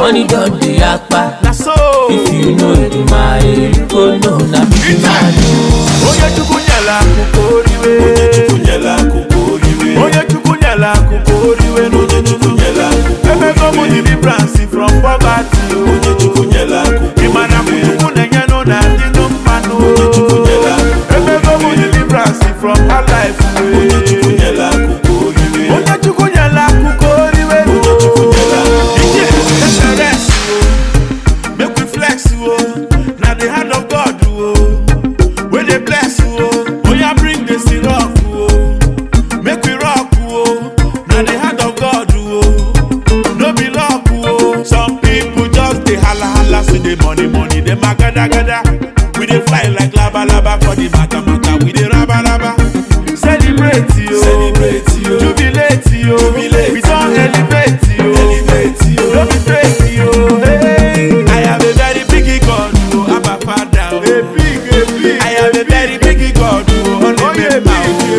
money don dey yakpa. Na so. If you know Edumare, you go know na big man o. Onye chukwu nyela akụkọ oriwe. Onye Chukwu nyela akụkọ oriwe. Onye chukwu nyela akụkọ oriwe. Onye Chukwu nyela akụkọ Emego m deliverance from poverty o. Onye Chukwu nyela akụkọ Ị ma na Chukwu na-enyenụ na adịnụ mmanụ o. Chukwu nyela akụkọ Emego m deliverance from hard life o. Onye Chukwu nyela akụkọ oriwe. Onye chukwu nyela akụkọ oriwe. Onye Chukwu nyela akụkọ Ije SRS o. Make we flex o. Na the hand of God o. Wey dey bless o. Oya bring the syrup o. Make we rock o. Na the hand of God o. No be luck o. Some people just dey hala hala see the money money dem a gada gada. We dey fly like laba laba for the mata mata. We dey raba raba. Celebrate yo. Celebrate yo. Jubilate yo. Jubilate We don elevate yo. Elevate yo. No be fake yo. Hey. I have a very big God o. Abba Father o. A big a big. I have a very big God o. Onímẹ̀mà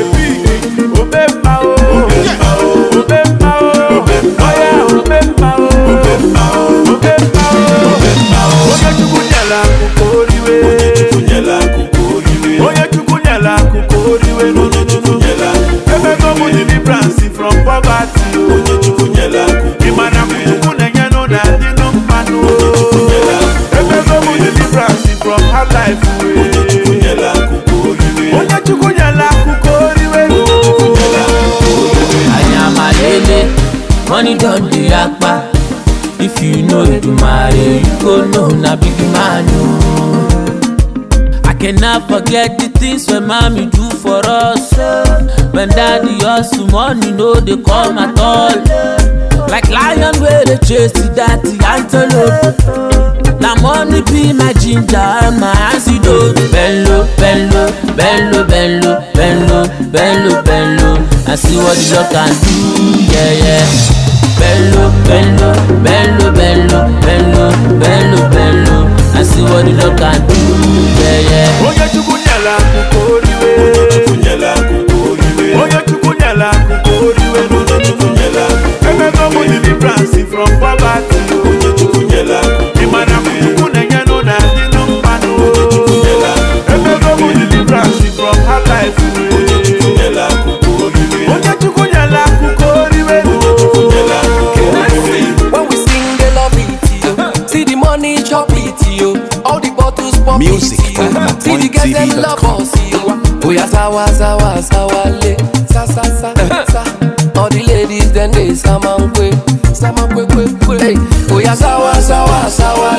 o. Omemma o. Omemma o. Omemma o. Omemma o. Oya omemma o. Omemma o. Omemma o. Omemma o. Onye Chukwu nyela akụkọ oriwe. Onye Chukwu nyela akụkọ oriwe. Onye Chukwu nyela akụkọ oriwe. Onye Chukwu nyela akụkọ Emego m deliverance from poverty o. Onye Chukwu nyela akụkọ Ị ma na Chukwu na-enyenụ na adịnụ mmanụ o. nyela akụkọ Emego m deliverance from hard life o. Onye Chukwu nyela akụkọ oriwe. Onye Chukwu nyela akụkọ oriwe. nyela akụkọ oriwe. Ayamalele, money don dey yakpa. If you know Edumare, you go know na big man o. I cannot forget the things wey mami do for us. When daddy hustle, money no dey come at all. Like lion wey dey chase the dirty antelope. Na money be my ginger and my antidote. Bello, bello, bello, bello, bello, bello, bello. I see what the Lord can do, yeah, yeah. Bello, bello, bello, bello, bello, bello, bello. I see what the Lord can do, yeah, yeah. Onye Chukwu nyela akụkọ oriwe. Onye Chukwu nyela akụkọ oriwe. Onye Chukwu nyela akụkọ oriwe. Onye Chukwu nyela akụkọ Emego m deliverance from poverty o. Onye Chukwu nyela akụkọ Ị ma na Chukwu na-enyenụ na adịnụ mmanụ o. nyela akụkọ Emego m deliverance from hard life o. Onye Chukwu nyela akụkọ oriwe. Onye Chukwu nyela akụkọ oriwe. nyela akụkọ oriwe. When we sing, they love it, yo. See the money, chop it, yo. All the bottles pop Music it, yo. from See the girls, them love pointtv.com. us, yo. Oh yeah, sawa, sawa, sawa, le. Sa, sa, sa, sa. All the ladies, then they samankwe. Samankwe, kwe, kwe. Hey. Oh yeah, sawa, sawa, sawa,